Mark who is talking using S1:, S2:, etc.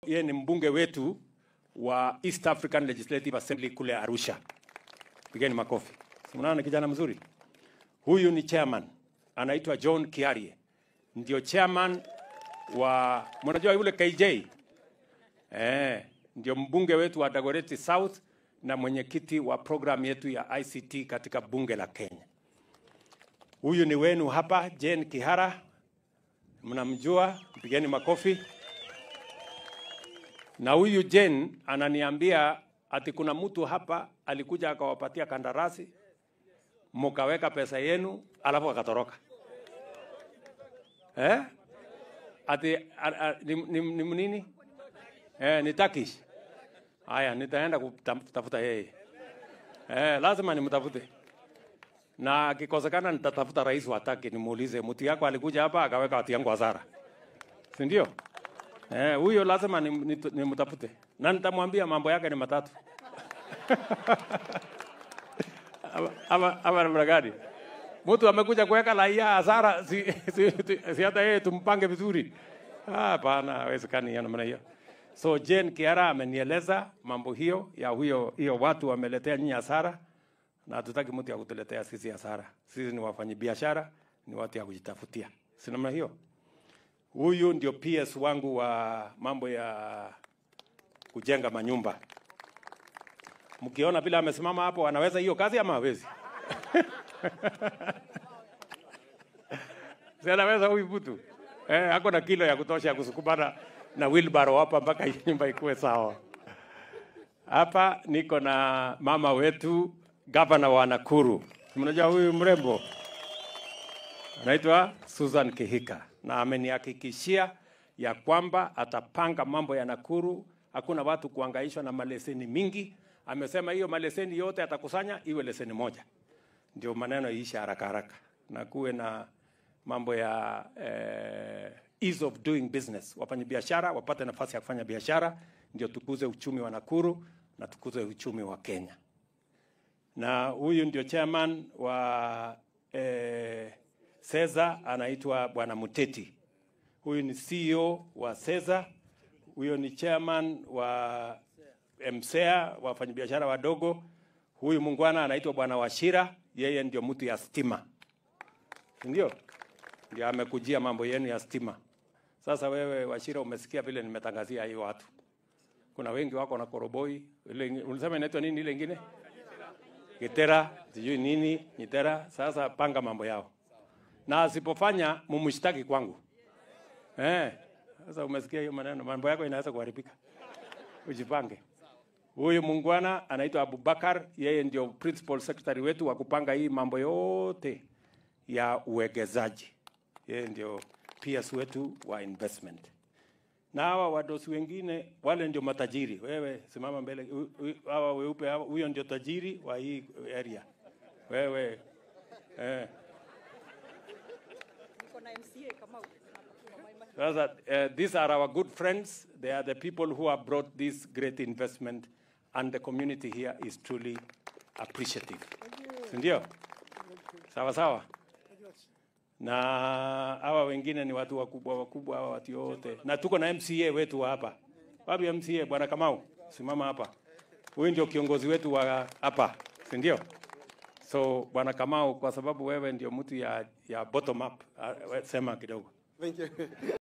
S1: yeye ni mbunge wetu wa East African Legislative Assembly kule Arusha. Pigeni makofi. Si Mnaona ni kijana mzuri. Huyu ni chairman, anaitwa John Kiarie, ndio chairman wa mnajua yule KJ eh, ndio mbunge wetu wa Dagoretti South na mwenyekiti wa program yetu ya ICT katika bunge la Kenya. Huyu ni wenu hapa, Jane Kihara, mnamjua, mpigeni makofi. Na huyu Jane ananiambia ati kuna mtu hapa alikuja akawapatia kandarasi, mukaweka pesa yenu, alafu akatoroka eh? Ati a, a, ni, ni, ni nini? Eh, ni Turkish. Haya, nitaenda kutafuta yeye. Eh, lazima nimtafute. Na akikosekana nitatafuta rais wa Turkey nimuulize mtu yako alikuja hapa akaweka watu yangu hasara. Si ndio? Eh, huyo lazima nimtafute. Ni, ni na nitamwambia mambo yake ni matatu. ama ama, ama namna gani? Mtu amekuja kuweka raia hasara si, si, si, si hata yeye tumpange vizuri. Hapana, haiwezekani ya namna hiyo. So Jane Kiara amenieleza mambo hiyo ya huyo hiyo watu wameletea nyinyi hasara na hatutaki mtu ya kutuletea sisi hasara. Sisi ni wafanyabiashara, ni watu ya kujitafutia. Si namna hiyo? Huyu ndio PS wangu wa mambo ya kujenga manyumba. Mkiona vile amesimama hapo, anaweza hiyo kazi ama hawezi? si anaweza huyu mtu eh, ako na kilo ya kutosha ya kusukumana na wheelbarrow hapa mpaka hii nyumba ikuwe sawa. Hapa niko na mama wetu gavana wa Nakuru. Mnajua huyu mrembo anaitwa Susan Kihika, na amenihakikishia ya kwamba atapanga mambo ya Nakuru, hakuna watu kuangaishwa na maleseni mingi. Amesema hiyo maleseni yote atakusanya iwe leseni moja, ndio maneno iishe haraka haraka na kuwe na mambo ya eh, ease of doing business. Wafanya biashara wapate nafasi ya kufanya biashara, ndio tukuze uchumi wa Nakuru na tukuze uchumi wa Kenya. Na huyu ndio chairman wa eh, Seza anaitwa Bwana Muteti. Huyu ni CEO wa Seza. Huyo ni chairman wa MSEA, wafanyabiashara wadogo. Huyu mungwana anaitwa Bwana Washira, yeye ndio mtu ya stima, ndio ndio amekujia mambo yenu ya stima. Sasa wewe Washira, umesikia vile nimetangazia hiyo watu. Kuna wengi wako na koroboi, ile unasema inaitwa nini ile ingine? Gitera, sijui nini, Nyitera. Sasa panga mambo yao. Na asipofanya mumshtaki kwangu. Eh. Sasa umesikia hiyo maneno, mambo yako inaweza kuharibika. Ujipange. Huyu mungwana anaitwa Abubakar, yeye ndio principal secretary wetu wa kupanga hii mambo yote ya uwegezaji. Yeye ndio PS wetu wa investment. Na hawa wadosi wengine wale ndio matajiri. Wewe simama mbele, hawa weupe hawa, huyo ndio tajiri wa hii area. Wewe eh. Sasa, uh, these are our good friends. They are the people who have brought this great investment and the community here is truly appreciative. Ndio? Sawa sawa. Na hawa wengine ni watu wakubwa wakubwa, hawa watu wote, na tuko na MCA wetu wa hapa. Wapi MCA? Bwana Kamau, simama hapa. Huyu ndio kiongozi wetu wa hapa, si ndio? So Bwana Kamau, kwa sababu wewe ndio mtu ya, ya bottom up, uh, sema kidogo.
S2: Thank you.